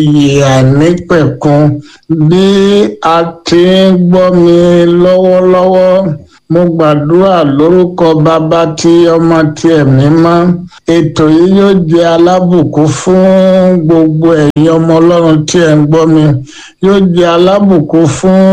ìyè àìnípẹ̀kun bí a ti ń gbọ́ mi lọ́wọ́lọ́wọ́ mo gbàdúrà lórúkọ bàbá tí ọmọ tí ẹ̀mí mọ́ ètò yìí yóò jẹ́ alábùkún fún gbogbo ẹ̀yin ọmọ ọlọ́run tí ẹ̀ ń gbọ́ mi yóò jẹ́ alábùkún fún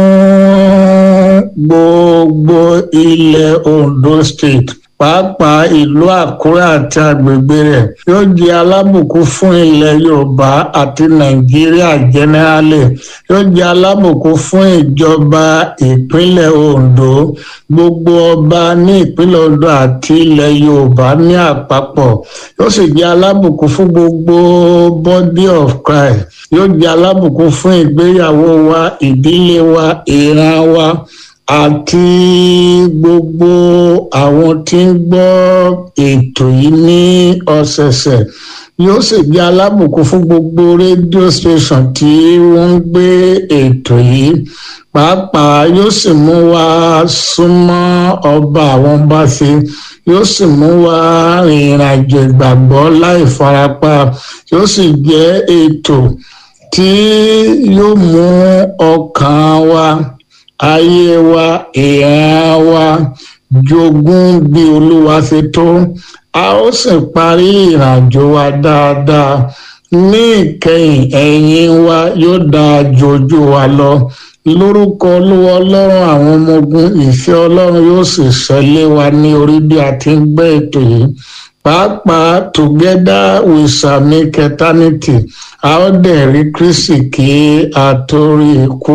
gbogbo ilẹ̀ Ondo State pàápàá ìlú àkúrẹ́ àti agbègbè rẹ̀ yóò jẹ́ alábùkún fún ilẹ̀ yorùbá àti nàìjíríà jẹ́nẹ́rálì yóò jẹ́ alábùkún fún ìjọba ìpínlẹ̀ ondo gbogbo ọba ní ìpínlẹ̀ ondo àti ilẹ̀ yorùbá ní àpapọ̀ yóò sì jẹ́ alábùkún fún gbogbo body of christ yóò jẹ́ alábùkún fún ìgbéyàwó wa ìdílé wa ìran wa àti gbogbo àwọn tí ń gbọ́ ètò yìí ní ọ̀sẹ̀ẹ̀sẹ̀ yóò sì jẹ́ alábùkún fún gbogbo rédíò station tí wọ́n ń gbé ètò yìí pàápàá yóò sì mú wa súnmọ́ ọba àwọn bá ṣe yóò sì mú wa rìnrìn àjò ìgbàgbọ́ láì farapa yóò sì jẹ́ ètò tí yóò mú ọkàn wa ayé wa ìran wa jogún bí olúwa ṣe tó a ó sì parí ìrìnàjò wa dáadáa ní ìkẹyìn ẹ̀yìn wa yóò dáa jojú wa lọ lórúkọ olúwa ọlọ́run àwọn ọmọ ogun ìfẹ́ ọlọ́run yóò sì ṣẹlẹ̀ wa ní orí bí a ti ń gbé ètò yìí pàápàá together we shall make eternity a ó dẹ̀ rí kristi kí a tó rí ikú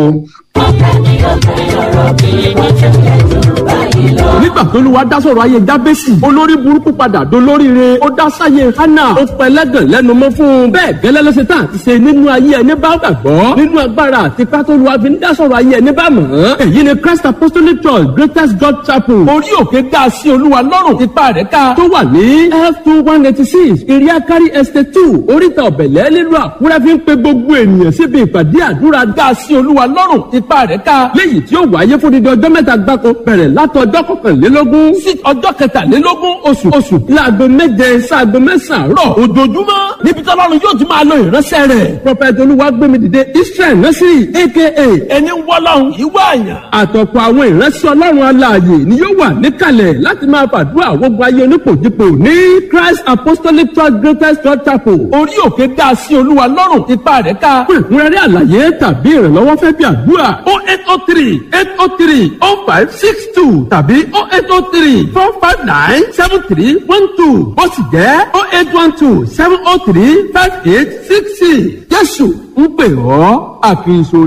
nígbà tó lùwà dá sọ̀rọ̀ ayé jábẹ́sì olórí burúkú padà dolóríire ó dá sáyé hánà ó pẹlẹ́gàn lẹ́nu mọ́ fún un bẹ́ẹ̀ gẹ́lẹ́ lọ́sẹ̀ tán àti ṣe nínú ayé ẹni bá gbàgbọ́ nínú agbára àti pátólùwà fi ń dá sọ̀rọ̀ ayé ẹni bá mọ̀ ọ́n èyí ni Christ Apostolic Church Greatest God Chapel orí òkè ga sí olúwa lọ́rùn ipa rẹ̀ ká tó wà ní f two one eighty six iriakari estate two oríta ọ̀bẹ̀lẹ̀ nílùú àkúrẹ́ fi ń pe gbogbo ènìyàn síbi ìpàdé àdúrà ga sí olúwa lọ́rùn ipa rẹ̀ ká léyìí tí ó wáyé fún dídí ọjọ́ mẹ́ta gbáko bẹ̀rẹ̀ látọjọ́ kọkànlélógún sí ọjọ́ kẹtàlélógún oṣù oṣù láago méje sáago mẹ́sàn-án rọ̀ ojoojúmọ́ níbi tí ọlọ́run yóò ti máa lo ìránṣẹ́ rẹ̀ prọfẹ̀tì olúwagbémidìde israel nọ́sírì aka ẹni wọ́lọ́run ìwọ àyàn àtọ̀pọ̀ àwọn ìránṣẹ́ ọlọ́run alààyè ni yóò wà níkàlẹ̀ láti máa fàdúrà gbogbo ayé onípòjìpò ní christ apostolic church greatest church chapel orí òkè dá sí olúwa lọ́rùn ipa rẹ̀ ká fún ìkúnrẹ́rẹ́ àlàyé tàbí ìrànlọ́wọ́ fẹ́ bí àdúrà o eight o three eight o three o five six two tàbí o eight o three four five nine seven three one two ó sì jẹ́ o eight one two seven o three five eight six six jésù ń pè ọ́ àfihàn.